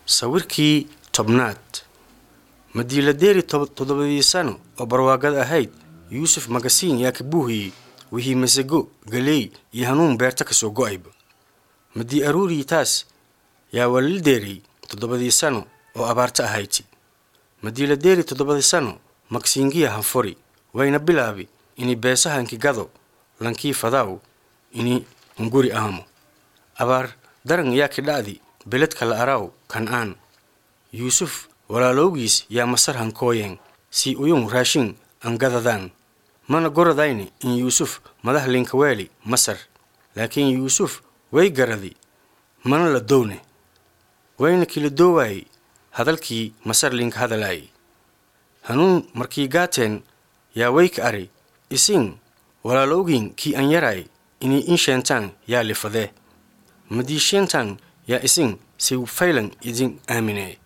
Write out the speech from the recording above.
sawirkii tobnaad madiiladeeri toddobadii sano oo barwaaqad ahayd yuusuf magasiin yaa ka buuhiyey wixii masago galeey iyo hanuun beerta ka soo go'ayba madii aruurii taas yaa walildeerey toddobadii sano oo abaarta ahayti madiiladeeri toddobadii sano magsiingiya hanfuri wayna bilaabi ini beesahanki gado lankii fadaaw ini hunguri ahamo abaar daran yaa kidha'di beledka la araaw kan'aan yuusuf walaalowgiis yaa masar hankooyeen sii uyun raashin an gadadaan mana goradayni in yuusuf madax linkaweeli masar laakiin yuusuf way garadi mana la downe wayna kila doowaayey hadalkii masar linka hadalaayey hanuun markii gaateen yaa wayka ari isin walaalowgiin kii an yaraay inay in sheentaan yaa lifadee madii sheentaan yaa isin si faylan idin aaminee